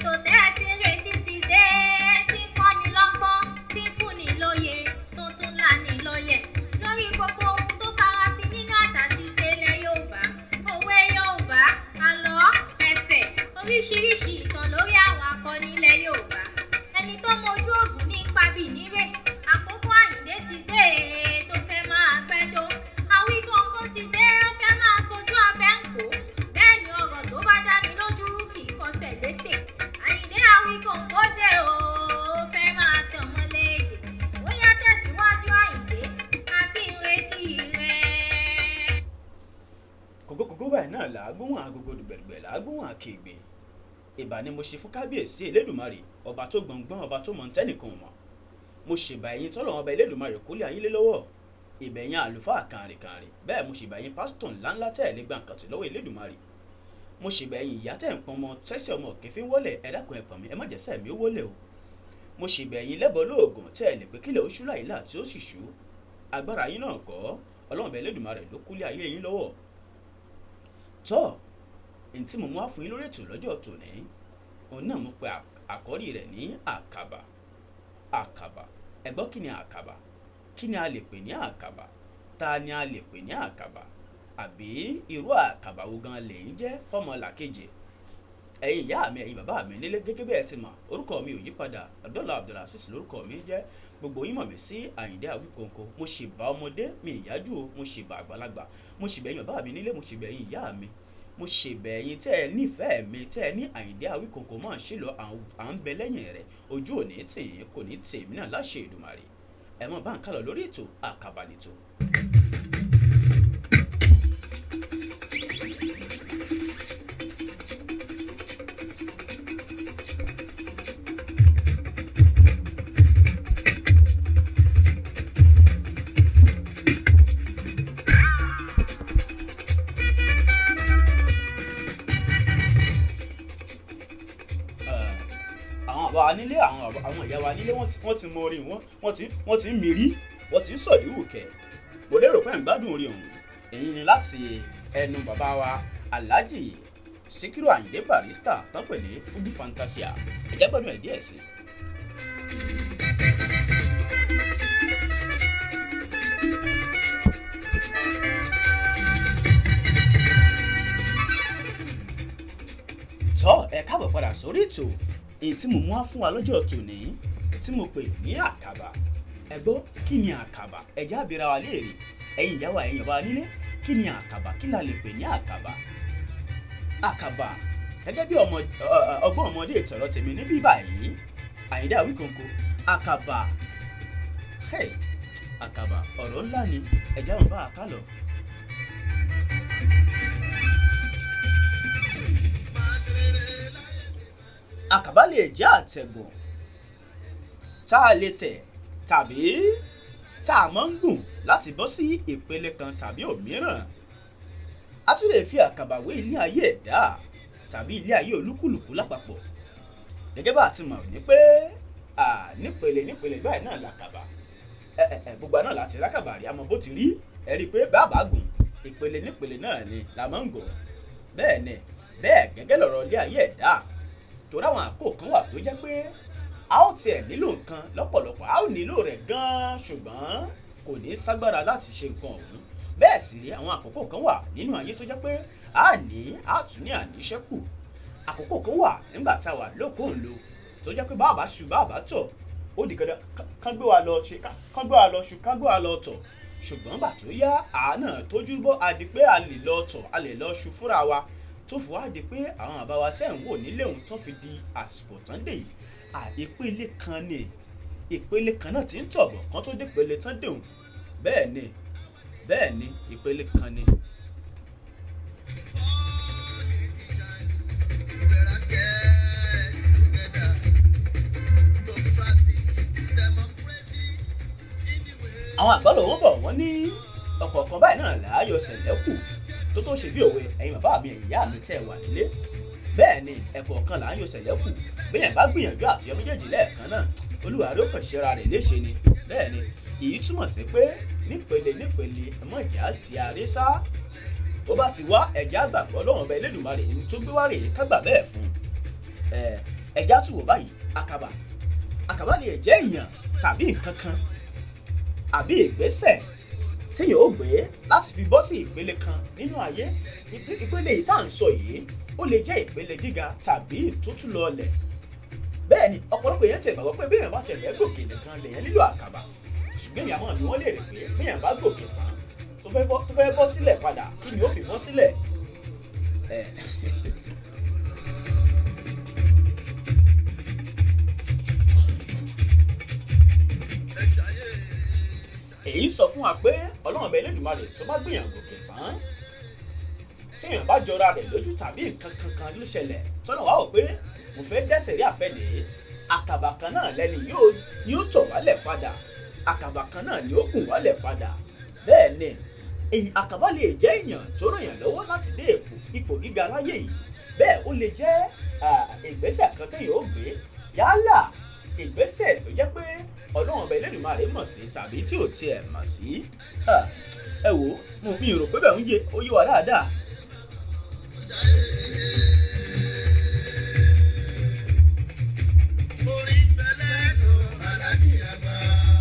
ètò tẹ́ ẹ ti ń retí ti dé tí ń kọ́ni lọ́gbọ́n tí ń fúnni lóye tó tún lani lọ́yẹ̀ lórí gbogbo ohun tó farasin nínú àṣà àti ìṣe ilẹ̀ Yorùbá òwe Yorùbá àlọ́ ẹ̀fẹ̀ oríṣiríṣi ìtàn lórí àwọn akọni ilẹ̀ Yorùbá ẹni tó mojú ògùn ní pabì níbẹ̀ àkókò Àyìndé ti dé tó fẹ́ máa gbẹ́dọ́ Àwíkọ́nkọ́ ti dé ó fẹ́ máa sojú abẹ́ ń kó bẹ́ẹ̀ ni ọ̀rọ̀ tó bá dáni lójú kì í kọsẹ̀ létè Àyìndé Àwíkọ́nkọ́ dé o ó fẹ́ máa tàn mọ́lẹ̀ èdè ó yá tẹ̀síwájú Àyìndé àti ìrètí rẹ̀. kògókògó báyìí náà là á gbóhùn agogo dùgbẹ̀dùgbẹ̀ là á gbóhùn àkègbè ìbà ni mo ṣe fún kábíyèsí elédùnmarè ọba tó gbọ̀ngbọ́n ọba tó mọ̀ ntẹ́nìkan mọ̀ mo ṣèbà ẹ̀yin tọ́lọ̀ ọba elédùnmarè kólé ayé lé lọ́wọ́ ìbẹ̀yìn àlùfáà kàrìnkàrìn bẹ́ẹ̀ mo ṣèbà ẹ̀yin pásítọ̀ ńláńlá tẹ́ ẹ̀ lé gbà kàtì lọ́wọ́ elédùnmarè mo ṣèbà ẹ̀yin ìyá tẹ́ ń pọn ọmọ tẹ́sí ọmọ òkè fi ń wọlé ẹ dákun ẹ pọ̀n mi ẹ má jẹ́sẹ̀ mi ó wọlé o mo ṣèbà ẹ̀yin lẹ́bọ̀ lóògùn tẹ́ ẹ lè pé kílẹ̀ oṣù láìlà tí ó sì ṣú agbára yín náà kọ́ ọlọ́run ọba elédùnmarè ló kólé ayé yín lọ́wọ́ tọ́ èyí tí mo mú wá fún yín lórí ètò lọ́jọ́ tòní òun náà mo pe àkọ́rí rẹ̀ ní àkàbà àkàbà ẹ gbọ́ kí ni àkàbà kí ni a lè pè ní àkàbà ta ni a lè pè ní àkàbà àbí irú àkàbà wo gan lẹ́yìn jẹ́ fọ́mọlàkejì ẹ̀yin ìyá mi ẹ̀yin bàbá mi nílé gẹ́gẹ́ bẹ́ẹ̀ ti mọ̀ orúkọ mi ò yí padà Abdullah Abdulaziz lórúkọ mi jẹ́ gbogbo yín mọ̀ mí sí Àyìndé Àwíkọ́nkọ́ mo ṣì bá ọmọdé mi ìyájú o mo ṣì bá àgbàlagbà mo ṣì bẹ̀yìn bàbá mi nílé mo ṣì bẹ̀yìn ìyá mi mo ṣe bẹ̀yìn tẹ́ ẹ nífẹ̀ẹ́ mi tẹ́ ẹ ní Àyìndé Àwíkọ́nkọ́ máa ṣe lọ à ń bẹ lẹ́yìn rẹ̀ ojú òní tì yín kò ní tì mí náà láṣẹ Èdùmàrè ẹ mọ̀ bá ń kálọ̀ lórí ètò àkàbà nìtò. àwọn àbá wa nílé àwọn àbá- àwọn ìyá wa nílé wọ́n ti wọ́n ti mọ orin wọn wọ́n ti wọ́n ti ń mìírí wọ́n ti ń sọ̀dí wùkẹ́ mo lérò pé ń gbádùn orin ọ̀hún èyí ni láti ẹnu bàbá wa Alhaji Síkírù Àyìndé Barrister tán pè ní Fuji Fantasia ẹ̀jẹ̀ gbọ́dọ̀ ẹ̀ díẹ̀ sí i. tọ́ ẹ káàbọ̀ padà sórí ètò èyí tí mo mú wá fún wa lọ́jọ́ tòní tí mo pè ní àkàbà ẹ gbọ́ kí ni àkàbà ẹ̀já àbíra wa léèrè ẹ̀yin ìyá wa ẹ̀yin ọba nílé kí ni àkàbà kí la lè pè ní àkàbà àkàbà gẹ́gẹ́ bí ọmọ ọ- ọ- ọgbọ́n ọmọdé ìtọ̀rọ̀ tèmi níbí báyìí Àyìndé Àwíkọ́nkọ́ àkàbà hey, àkàbà ọ̀rọ̀ ńlá ni ẹ̀já wọn bá a ká lọ. àkàbà lè jẹ́ àtẹ̀gùn tá a lè tẹ̀ tàbí tá a máa ń gùn láti bọ́ sí ìpele kan tàbí òmíràn a tún lè fi àkàbà wé ilé ayé ẹ̀dá tàbí ilé ayé olúkúlùkù lápapọ̀ gẹ́gẹ́ bá a ti mọ̀ ní pé à, nípele nípele báyìí náà làkàbà ẹ ẹ ẹ gbogbo àná láti rákàbà rí àmọ́ bó ti rí ẹ rí i pé bàbá gùn ìpele nípele náà ni la máa ń gùn bẹ́ẹ̀ ni bẹ́ẹ̀ gẹ́gẹ́ lọ̀rọ̀ ilé ayé ẹ̀dá torí àwọn àkókò kan wà tó jẹ́ pé a ó tiẹ̀ nílò nǹkan lọ́pọ̀lọpọ̀ a ó nílò rẹ̀ gan-an ṣùgbọ́n kò ní ságbára láti ṣe nǹkan ọ̀hún bẹ́ẹ̀ sì rí àwọn àkókò kan wà nínú ayé tó jẹ́ pé a ní a tún ní àníṣẹ́kù àkókò kan wà nígbà tá a wà lókòólo tó jẹ́ pé bàbá ṣù bàbá tọ̀ ó di dandan ká- kán gbé wa lọ ṣe ká- kán gbé wa lọ ṣù kán gbé wa lọ tọ̀ ṣùgbọ́n gbà tó yá àánà tójú bọ́ a di pé a lè lọ tọ̀ a lè lọ ṣù fúnra wa tó fi wá di pé àwọn àbá wa tẹ́ ń wò nílé òun tó fi di àsìkò tán dé yìí à ìpele kan ni ìpele kan náà ti ń tọ̀bọ̀ kan tó dé ìpele tán dé òun bẹ́ẹ̀ ni bẹ́ẹ̀ ni ìpele kan ni. àwọn àgbàlọ̀ wọn bọ̀ wọ́n ní ọ̀kọ̀ọ̀kan báyìí náà láàyò sẹ̀lẹ́kù tó tó ṣe bí òwe ẹ̀yin bàbá mi ẹ̀yin ìyá mi tẹ́ ẹ wà nílé bẹ́ẹ̀ ni ẹ̀kọ̀ọ̀kan láàyò sẹ̀lẹ́kù bẹ́ẹ̀ bá gbìyànjú àti ọmọ méjèèjì lẹ́ẹ̀kan náà olúwa ló kàn ṣera rẹ̀ léṣe ni bẹ́ẹ̀ ni èyí túmọ̀ sí pé nípele nípele ẹ̀mọ́ ìjà sí aré sá bó bá ti wá ẹ̀jẹ̀ àgbàgbọ́ lọ́wọ́n ọba Elédùmarè ní tó gbé wá rèé kágbà bẹ́ẹ̀ fún un ẹ̀ ẹja tù wò báyìí àkàbà àkàbà lè jẹ́ èèyàn tàbí nǹkan kan àbí ìgbésẹ̀ téèyàn ó gbé láti fi bọ́ sí ìpele kan nínú ayé Ìpè- ìpele yìí tá à ń sọ yìí ó lè jẹ́ ìpele gíga tàbí ìtútù lọlẹ̀ bẹ́ẹ̀ ni ọ̀pọ̀lọpọ̀ èèyàn tẹ̀ gbàgbọ́ pé bí èèyàn bá tẹ̀ fẹ́ gòkè nìkan lèèyàn nílò àkàbà ṣùgbọ́n èèyàn máa ní wọ́n lè rè pé bí èèyàn bá gòkè tán tó fẹ́ bọ́ tó fẹ́ bọ́ sílẹ̀ padà kí ni ó fi bọ́ sílẹ̀ ẹ̀ èyí sọ fún wa pé ọlọ́run ọba Elédùmarè tó bá gbìyàn gòkè tán téèyàn bá jọra rẹ̀ lójú tàbí nǹkan kankan ló ṣẹlẹ̀ tọ́nà wá wò pé mo fẹ́ dẹ́sẹ̀ rí àfẹ́lẹ́ àkàbà kan náà lẹ́ni yóò yóò tọ̀ wálẹ̀ padà àkàbà kan náà ni ó gùn wálẹ̀ padà bẹ́ẹ̀ ni èyí àkàbà lè jẹ́ èèyàn tó ràn yàn lọ́wọ́ láti dé ipò ipò gíga láyé yìí bẹ́ẹ̀ ó lè jẹ́ ah, ìgbésẹ̀ kan téèyàn ó gbé yálà ìgbésẹ̀ tó jẹ́ pé ọlọ́run ọba Elédùmarè mọ̀ sí tàbí tí ò tiẹ̀ mọ̀ sí Ah, ẹ wò ó mo mi ò rò pé bẹ́ẹ̀ ń yé ó yé wa dáadáa Orí ń bẹ lẹ́nu alájí àgbà.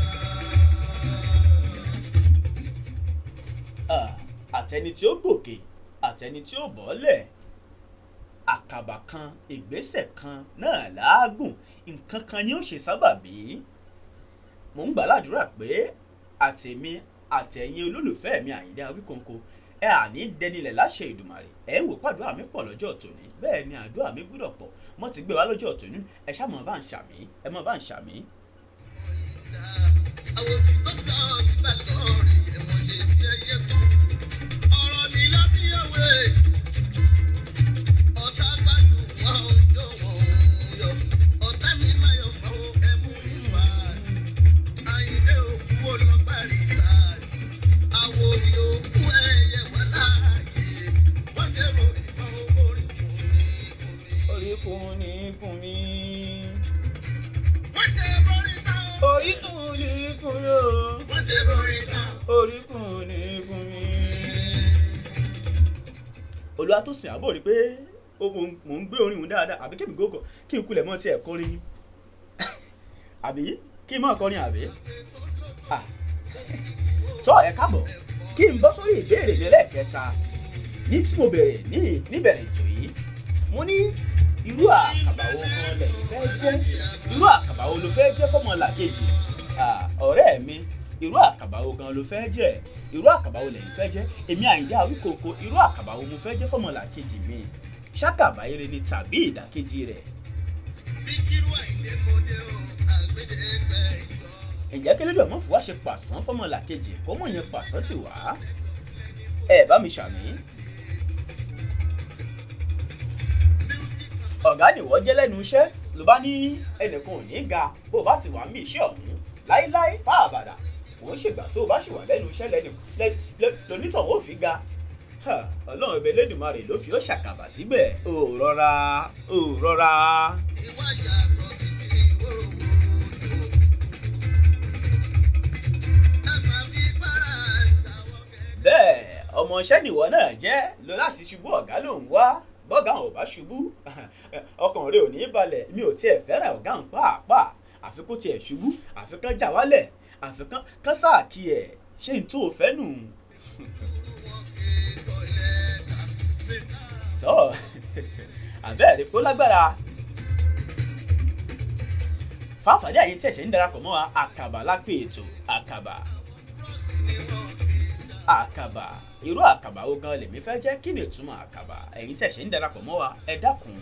Ah, àtẹni tí ó gòkè àtẹni tí ó bọ́lẹ̀ àkàbà kan ìgbésẹ̀ kan náà láàgùn nǹkan kan ni ó ṣe sábàbí mò ń gbàládùra pé àtèmi àtẹ̀yin olólùfẹ́ mi Àyìndé Awíkonko ẹ àní dẹnilẹ̀ láṣẹ Ìdùmarè ẹ ń wò pàdúrà mi pọ̀ lọ́jọ́ tòní bẹ́ẹ̀ ni àdúrà mi gbúdọ̀ pọ̀ mo ti gbé wa lọ́jọ́ tòní ẹ ṣá mọ̀ bá ń ṣàmì ẹ mọ̀ bá ń ṣàmì. Àwọn tí tó tọ́ síbẹ̀ lórí ẹ̀wọ̀n ṣe fi ẹyẹ kú. Ọ̀rọ̀ mi lábí òwe. Ọ̀tá gbádùn wọn ò jó wọn ò yọ. Ọ̀tá mi máa yọ fún ẹmú ìfà. Àyìnlé òkú ó lọ parí sáàsì. Àwo ni òkú ẹyẹ wà láàyè. Wọ́n ṣe mo ìfọ̀ orí kùn ní kùn ní. orí kùn ní kùn mí. Wọ́n ṣe borí tán. orí kùn ní kùn yóò. Wọ́n ṣe borí tán. oríkùn ní gún mi. olúwa tó sìn àbọ̀ rí pé ó mò ń- mò ń gbé orin òun dáadáa àbí kí mi gòkò kí n kulẹ̀ mọ́ tiẹ̀ kọrin ni àbí kí n mọ̀ kọrin àbí. Ah. tọ́ ẹ káàbọ̀ kí n bọ́ sórí ìbéèrè mi lẹ́ẹ̀kẹta ní tí mo bẹ̀rẹ̀ ní níbẹ̀rẹ̀ ètò yìí mo ní irú àkàbà wo kan lẹ́yìn fẹ́ jẹ́ irú àkàbà wo ló fẹ́ jẹ́ fọ́mọlàkejì Ah, ọ̀rẹ́ mi irú àkàbà wo gan ló fẹ́ jẹ́ irú àkàbà wo lẹ́yìn fẹ́ jẹ́ èmi Àyìndé Awíkonko irú àkàbà wo mo fẹ́ jẹ́ fọ́mọlàkejì mi ṣàkàbà ire ni tàbí ìdàkejì rẹ̀ Síkírù Àyìndé mo dé o, àgbédè ẹgbẹ́ ìjọ. ǹjẹ́ kí lódò mọ́ fún wa ṣe pàṣán fọ́mọlàkejì kó mọ̀ yẹn pàṣán tì wá ẹ bá mi ṣàmì. ọ̀gá nìwọ jẹ́ lẹ́nu iṣẹ́ ló bá ní ẹnìkan ò ní ga bó o bá ti wà ń bí iṣẹ́ ọ̀hún láíláí fá àbàdà òun ṣègbà tó o bá ṣì wà lẹ́nu iṣẹ́ lẹ́nu lẹ́- lẹ́- lonítọ̀ ó fi ga Ha, ọlọ́run ẹbẹ̀ lẹ́dùnmarè ló fi ó ṣàkàbà síbẹ̀ ò rọra ò rọra. Ìwà yàtọ̀ sí ti ìwòròwò. Ẹ máa fi bára ìtàwọ̀ kẹ́. bẹ́ẹ̀ ọmọọṣẹ́ nìwọ náà jẹ́ lọ láti ṣubú ọ̀gá ló ń wá bọ́gà ò bá ṣubú ọkàn rẹ ò ní balẹ̀ mi ò tiẹ̀ fẹ́ràn ọ̀gá ń pàápàá àfi kó tiẹ̀ ṣubú àfi kán já wálẹ̀ àfi kán kán sáàkì ẹ̀ ṣé n tó o fẹ́ nù. tọ́ àbẹ́ẹ̀rí kó lágbára fáfàdé àyè tẹ̀sẹ̀ ń darapọ̀ mọ́ wa àkàbà lápè ètò àkàbà àkàbà irú àkàbà wo gan lèmi fẹ́ jẹ́ kí ni ìtumọ̀ àkàbà ẹ̀yin tẹ̀sẹ̀ ń darapọ̀ mọ́ wa ẹ dákun.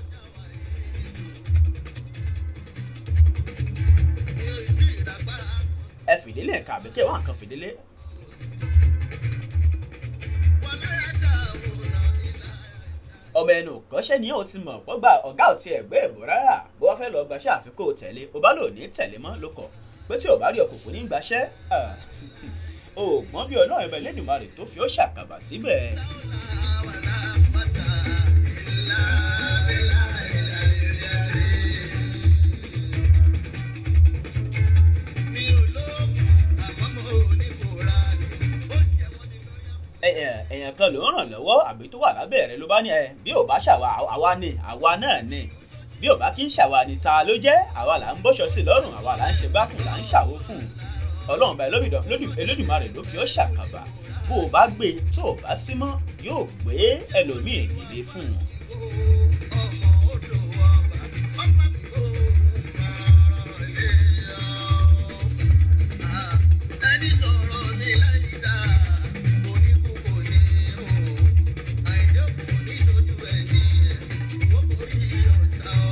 ẹ fìdílé ẹ̀ka àbíkẹ́ wà nǹkan fìdílé ọmọ ẹnu kọ́ṣẹ́ ni ó ti mọ̀ pọ́gbà ọ̀gá ò tiẹ̀ gbé ìbò rárá bó wá fẹ́ lọ gbaṣẹ́ àfikún ò tẹ̀lé o bá lò ní tẹ̀lé mọ́ ló kọ̀ pé tí ò bá rí ọkùnkùn ní gbaṣẹ́ ah, o gbọ́n bí ọlọ́run ẹ̀bẹ̀ lẹ́dùnmarè tó fi ó ṣàkàbà síbẹ̀. Ẹ- ẹ- èèyàn kan ló ń ràn lọ́wọ́ àbí tó wà lábẹ́ rẹ̀ ló bá ní ẹ bí ò bá ṣàwa àwa ni àwa náà ni bí ò bá kí ń ṣàwa ni ta ló jẹ́ àwa là ń bọ́ṣọ sí lọ́rùn àwa là ń ṣe gbá fún là ń ṣàwó fún ọlọ́run bá Olódùmarè Olódùmarè ló fi ọ́ ṣàkàbà bó o bá gbé tó o bá sí mọ́ yóò gbé ẹlòmíì dìde fún un. ọmọ odò ọba ọba tí ó máa ilé ọ. ẹni sọ̀rọ̀ mi láì dá oníkú kò ní o àìdé òkú ní sojú ẹni ẹ̀ ó borí ọ̀tá ọ.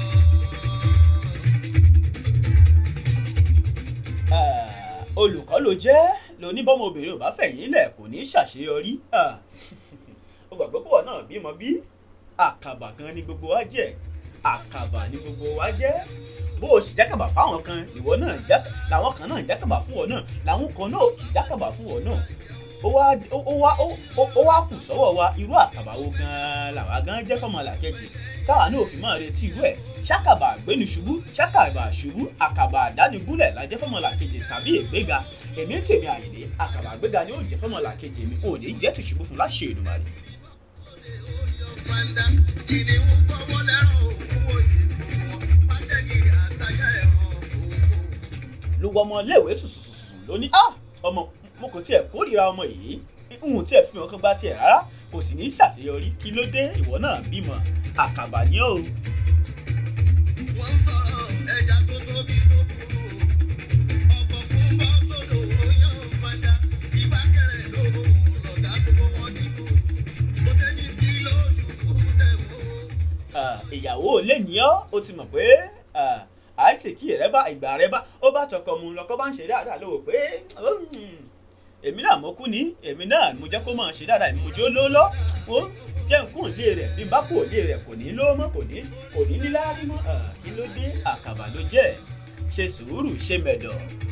Ah, olùkọ́ ló jẹ́ lóníbọ́mọ obìnrin ò bá fẹ̀yìn lẹ̀ kò ní í ṣàṣeyọrí Ah, ó gbàgbọ́ pọ̀ náà bímọ bí àkàbà kan ni gbogbo wa jẹ́ àkàbà ni gbogbo wa jẹ́ bó o sì jákàbà fáwọn kan ìwọ náà já làwọn kan náà jákàbà fún ọ náà làwọn kan náà kì í jákàbà fún ọ náà ó wá ó ó wá ó ó- ó wá kù sọ́wọ́ wa irú àkàbà wo gan-an làwa gan jẹ́ fọmọlàkejì táwa náà ò fi máa retí irú ẹ̀ ṣàkàbà àgbénu ṣubú ṣàkàbà ṣubú àkàbà àdánigúnlẹ̀ la jẹ́ fọmọlàkejì tàbí ìgbéga èmi ń tèmi àyìnlé àkàbà àgbéga ni ó jẹ́ fọmọlàkejì mi ò ní jẹ́ tìṣubú fún láṣẹ Èdùmàrè. Fanda, kìnìún fọwọ́ lẹ́rọ̀ òun wòye fún wọn. Pátẹ́gìrì àtàjà ẹ̀hàn òkú. lówó ọmọ iléèwé tùsùsùsù ló ní ah ọmọ mo kò tiẹ̀ kórìíra ọmọ yìí n tiẹ̀ fi hàn kán bá tiẹ̀ rárá kò sì ní í ṣàṣeyọrí kí ló dé ìwọ náà bímọ àkàbà ní o Wọ́n ń sọ̀rọ̀ ẹja tó tóbi tó burú. Ọ̀pọ̀ fún bọ́ sódò oyún fanda. Ìbá kẹrẹ̀ lóhùn lọ̀gá gbogbo wọn dìbò. Kò tẹ́ni kí lóṣù kú tẹ̀ wó. Ah, ìyàwó lè ní ọ ó ti mọ̀ pé ah, àìsèkí rẹ bá ìgbà rẹ bá ó bá tọkọ mu lọkọ bá ń ṣe dáadáa lówó pé "Hmm, èmi náà mo kú ní èmi náà mo jẹ́ kó máa ṣe dáadáa èmi mo jó ló lọ ó jẹ́ nǹkan òde rẹ̀ bí n bá kú òde rẹ̀ kò ní lówó mọ́ kò ní kò ní níláárí mọ́ Ah, kí ló dé àkàbà ló jẹ́ ṣe sùúrù ṣe mẹ̀dọ̀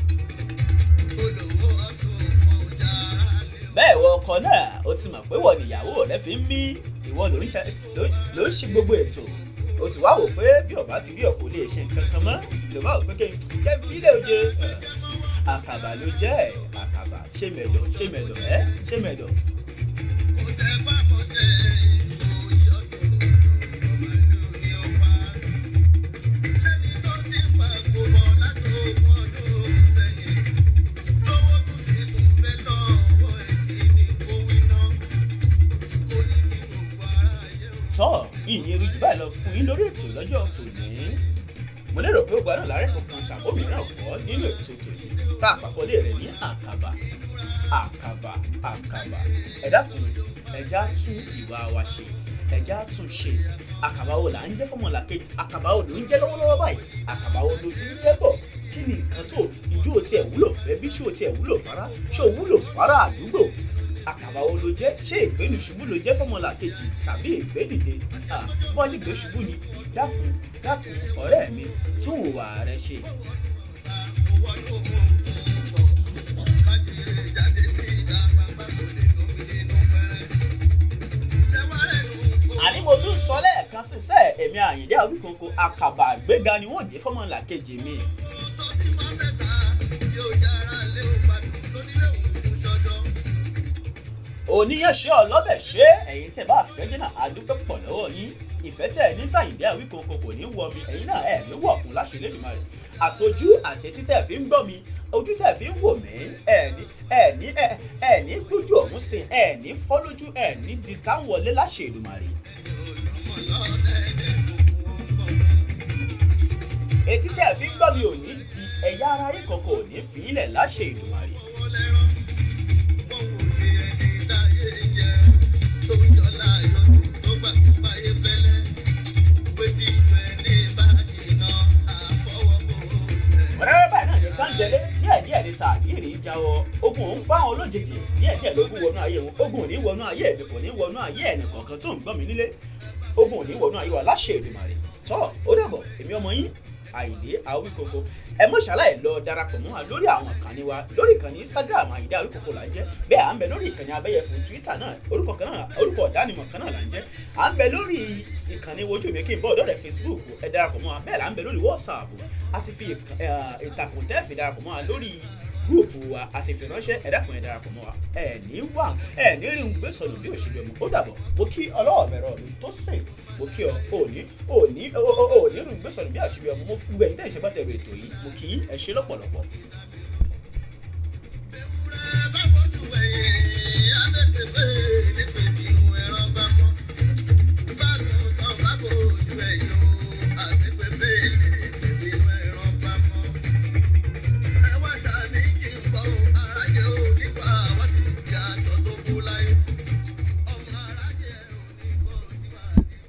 Olówó ọ̀tún fún ọjà alẹ́. bẹ́ẹ̀ wọ ọkọ náà ó ti mọ̀ pé wọ́n níyàwó rẹ fi ń mí ìwọ ló ń ṣe ló- ló ń ṣe gbogbo ètò o ti wá wò pé bí ọba ti rí ọ kò lè ṣe nǹkan kan mọ́ ló bá wò pé kí n jẹ́ fílẹ̀ oje ẹ̀, àkàbà ló jẹ́ ẹ̀, àkàbà ṣé mẹ̀dọ̀ ṣé mẹ̀dọ̀ ẹ́ ṣé mẹ̀dọ̀ Kò tẹ́ bá mọ̀ ṣe ìròyìn ọdún. Màlúù ni ó pa. Sẹ́ni tó ti ń pa gbogbo látòkun ọdún sẹ́yìn. Lówó tún ti tún fẹ́ lọ́wọ́ èyí ni kó wí ná. Kò ní kí gbogbo aráyé ó. tọ́ ìyìn erin jù báyìí lọ fún yín lórí ètò lọ́jọ́ tòní mo lérò pé ó gbádùn láàrẹ́ kankan tàbí òmíràn kọ́ nínú ètò tòní tá àpapọ̀lé rẹ̀ ní àkàbà àkàbà àkàbà ẹ dákun ẹja tún ìwà wa ṣe ẹja tún ṣe àkàbà wo là ń jẹ́ fọmọlà kejì àkàbà wo ló ń jẹ́ lọ́wọ́lọ́wọ́ báyìí àkàbà wo ló ti ń jẹ́ bọ̀ kí ni nǹkan tó ìjó tiẹ̀ wúlò fẹ́ bí ṣó tiẹ̀ wúlò fara ṣó wúlò fara àdúgbò àkàbà wo ló jẹ́ ṣé ìgbénu ṣubú ló jẹ́ fọmọlà kejì tàbí ìgbédìde wọ́n ní ìgbé ṣubú ni dákun dákun ọ̀rẹ́ mi tún ìwà rẹ ṣe àní mo tún sọ lẹ́ẹ̀kan sísẹ́ èmi àyìndé àwíkòkò àkàbà àgbéga ni wọ́n jẹ́ fọmọlà kejì mi oníyànṣẹ́ ọlọ́bẹ̀ ṣé ẹ̀yin tẹ̀ bá fẹ́ jẹ́ náà adúpẹ́ pọ̀ lọ́wọ́ yín ìfẹ́ tẹ̀ ní sàyìndé àwíkòkò kò ní wọ mi ẹ̀yin náà ẹ̀ ní wọ̀kùn láṣẹ lẹ́dùnmá rẹ̀ àtọ́jú àtẹ̀tí tẹ̀ fi ń gbọ́ mi ojú tẹ̀ fi ń wò mí ẹ̀ ní ẹ̀ ní ẹ̀ ẹ̀ ní gbójú ọ̀hún sí ẹ̀ ní fọ́ lójú ẹ̀ ní di táwọn wọlé láṣẹ Èdùmàrè etí tẹ̀ fi ń gbọ́ mi ò ní di ẹ̀yà ara yín kankan ò ní fi ilẹ̀ láṣẹ Èdùmàrè wẹ́rẹ́wẹ́ báyìí náà ní kánjẹlé díẹ̀ díẹ̀ ní sàgírì ń jáwọ́ ogun òun bá wọn lójijì díẹ̀ díẹ̀ lógún wọnú ayé wọn ogun ò ní wọnú ayé mi kò ní wọnú ayé ẹnì kọ̀ọ̀kan tó ń gbọ́ mi nílé ogun ò ní wọnú ayé wa láṣẹ Èdùmàrè tọ́ ó dàbọ̀ èmi ọmọ yín àyìndé àwíkoko ẹ mọ̀ ṣàlàyé lọ darapọ̀ mọ́ wa lórí àwọn ìkànnì wa lórí ìkànnì instagram àyìndé àwíkoko là ń jẹ́ bẹ́ẹ̀ à ń bẹ lórí ìkànnì abẹ́yẹfò twitter náà orúkọ kan náà orúkọ ọ̀dánimọ̀ kan náà là ń jẹ́ à ń bẹ lórí ìkànnì wojú mi kí n bọ́ ọ̀dọ́ rẹ̀ facebook ẹ darapọ̀ mọ́ wa bẹ́ẹ̀ là ń bẹ lórí whatsapp a ti fi ìk- eh, ìtàkùn tẹ́ẹ̀fì darapọ̀ mọ́ wa lórí gúrùpù wa àti ìfiránṣẹ́ ẹ dákun ẹ darapọ̀ mọ́ wa ẹ ní wà ẹ ní rí gbé sọ̀rọ̀ bí òṣèlú ọmọ ó dàbọ̀ mo kí ọlọ́wọ́ mẹ́rọ mi tó sìn mo kí ọ òní òní òní rí gbé sọ̀rọ̀ bí òṣèlú ọmọ mo gbẹ̀yìn tẹ̀ ìṣẹ́gbàtẹ̀rù ètò yìí mo kí ẹ ṣe lọ́pọ̀lọpọ̀